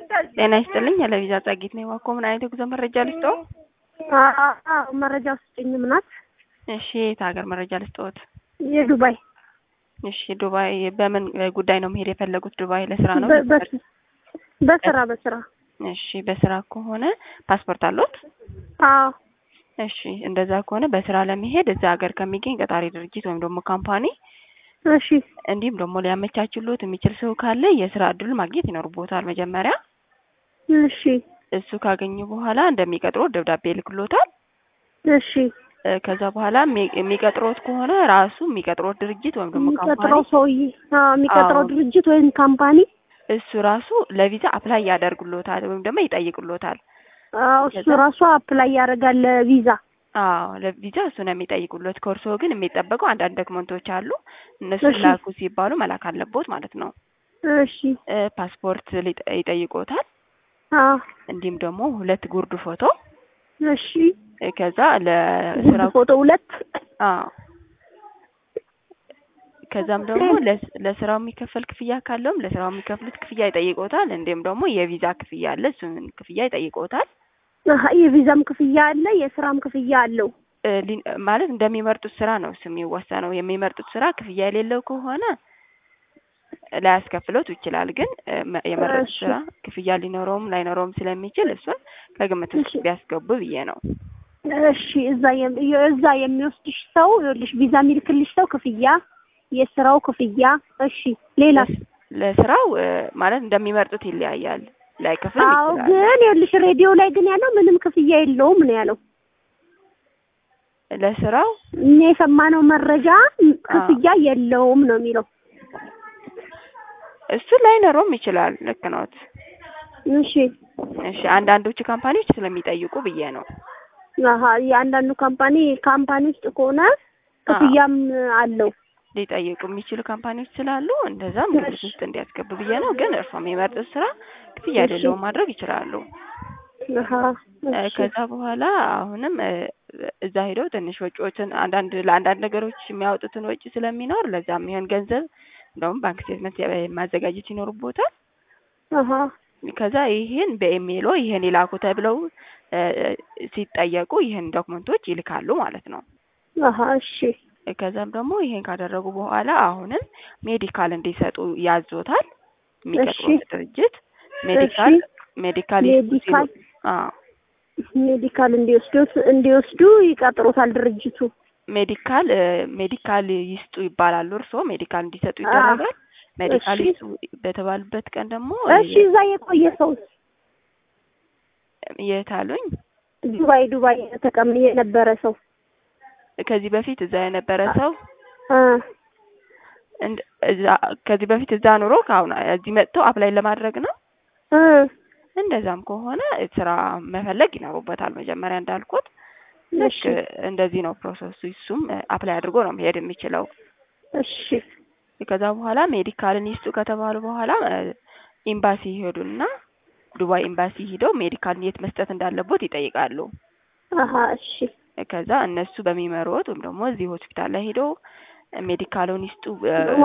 ጤና ይስጥልኝ ለቪዛ ጸጊት ነው የዋኮ ምን አይነት የጉዞ መረጃ ልስጥዎ? አዎ መረጃ ስጭኝም ናት። እሺ የት ሀገር መረጃ ልስጥዎት? የዱባይ እሺ ዱባይ በምን ጉዳይ ነው መሄድ የፈለጉት? ዱባይ ለስራ ነው? በ- በስ- በስራ በስራ እሺ በስራ ከሆነ ፓስፖርት አለዎት? አዎ እሺ እንደዛ ከሆነ በስራ ለመሄድ እዛ ሀገር ከሚገኝ ቀጣሪ ድርጅት ወይም ደግሞ ካምፓኒ እሺ እንዲሁም ደግሞ ሊያመቻችሎት የሚችል ሰው ካለ የስራ እድል ማግኘት ይኖርቦታል መጀመሪያ። እሺ እሱ ካገኙ በኋላ እንደሚቀጥሮት ደብዳቤ ይልክሎታል። እሺ እ ከዛ በኋላ የሚ- የሚቀጥሮት ከሆነ ራሱ የሚቀጥሮት ድርጅት ወይም ደግሞ የሚቀጥረው ካምፓኒ ሰውዬ አዎ የሚቀጥረው አዎ። ድርጅት ወይም ካምፓኒ እሱ ራሱ ለቪዛ አፕላይ ያደርጉሎታል ወይም ደግሞ ይጠይቁሎታል። አዎ እሱ ከዛ- ራሱ አፕላይ ያደርጋል ቪዛ አዎ ለቪዛ እሱ ነው የሚጠይቁሎት። ከእርስዎ ግን የሚጠበቀው አንዳንድ ዶክመንቶች አሉ። እነሱ እሺ። ላኩ ሲባሉ መላክ አለቦት ማለት ነው። እሺ እ ፓስፖርት ሊጠ- ይጠይቆታል። አዎ እንዲሁም ደግሞ ሁለት ጉርድ ፎቶ እሺ እ ከዛ ጉድ ለስራው ፎቶ ሁለት አዎ ከዛም ደግሞ ለስ- ለስራው የሚከፈል ክፍያ ካለውም ለስራው የሚከፍሉት ክፍያ ይጠይቆታል። እንዲሁም ደግሞ የቪዛ ክፍያ አለ፣ እሱን ክፍያ ይጠይቆታል። አሀ፣ የቪዛም ክፍያ አለ የስራም ክፍያ አለው እ ሊ- ማለት እንደሚመርጡት ስራ ነው እሱ የሚወሰነው። የሚመርጡት ስራ ክፍያ የሌለው ከሆነ ላያስከፍሎት ይችላል። ግን እ መ- የመረጡት እሺ። ስራ ክፍያ ሊኖረውም ላይኖረውም ስለሚችል እሱን ከግምት ውስጥ እሺ። ቢያስገቡ ብዬ ነው። እሺ እዛ የም- እዛ የሚወስድሽ ሰው ይኸውልሽ ቪዛ የሚልክልሽ ሰው ክፍያ የስራው ክፍያ እሺ ሌላ ለስ- ለስራው እ ማለት እንደሚመርጡት ይለያያል። ላይከፍልም አዎ ይችላል። ግን ይኸውልሽ ሬዲዮ ላይ ግን ያለው ምንም ክፍያ የለውም ነው ያለው ለስራው እኛ የሰማነው መረጃ ክፍያ የለውም ነው የሚለው እሱ ላይኖረውም ይችላል። ልክ ነዎት። እሺ እሺ አንዳንዶቹ ካምፓኒዎች ስለሚጠይቁ ብዬ ነው። አሀ የአንዳንዱ ካምፓኒ ካምፓኒ ውስጥ ከሆነ ክፍያም አለው ሊጠይቁ የሚችሉ ካምፓኒዎች ስላሉ እንደዛም ግምት እሺ። ውስጥ እንዲያስገቡ ብዬ ነው። ግን እርስዎ የሚመርጡት ስራ ክፍያ እሺ። የሌለውን ማድረግ ይችላሉ። አሀ እ እሺ ከዛ በኋላ አሁንም እ እዛ ሄደው ትንሽ ወጪዎችን አንዳንድ ለአንዳንድ ነገሮች የሚያወጡትን ወጪ ስለሚኖር ለዛ የሚሆን ገንዘብ እንደውም ባንክ ስቴትመንት ያ- ማዘጋጀት ይኖርቦታል። አሀ ከዛ ይህን በኢሜይሎ ይህን ይላኩ ተብለው እ ሲጠየቁ ይህን ዶክመንቶች ይልካሉ ማለት ነው። አሀ እሺ ከዛም ደግሞ ይሄን ካደረጉ በኋላ አሁንም ሜዲካል እንዲሰጡ ያዞታል የሚቀጥሩት ድርጅት ሜዲካል ሜዲካል ይስጡ ሲሉ ሜዲካል አዎ ሜዲካል እንዲወስዱት እንዲወስዱ ይቀጥሩታል ድርጅቱ ሜዲካል እ ሜዲካል ይስጡ ይባላሉ። እርስዎ ሜዲካል እንዲሰጡ ይደረጋል። ሜዲካል እሺ። ይስጡ በተባሉበት ቀን ደግሞ እሺ እዛ የቆየ ሰው የት አሉኝ? ዱባይ ዱባይ ተቀም የነበረ ሰው ከዚህ በፊት እዛ የነበረ ሰው እ እንድ እዛ ከዚህ በፊት እዛ ኑሮ ከአሁን እዚህ መጥተው አፕላይ ለማድረግ ነው። እ እንደዛም ከሆነ ስራ መፈለግ ይኖሩበታል። መጀመሪያ እንዳልኩት ልክ እሺ እንደዚህ ነው ፕሮሰሱ። እሱም አፕላይ አድርጎ ነው መሄድ የሚችለው። እሺ ከዛ በኋላ ሜዲካልን ይስጡ ከተባሉ በኋላ እ ኤምባሲ ይሄዱና ዱባይ ኤምባሲ ሂደው ሜዲካልን የት መስጠት እንዳለቦት ይጠይቃሉ። አሀ እሺ ከዛ እነሱ በሚመሩት ወይም ደግሞ እዚህ ሆስፒታል ላይ ሄደው ሜዲካሉን ይስጡ እ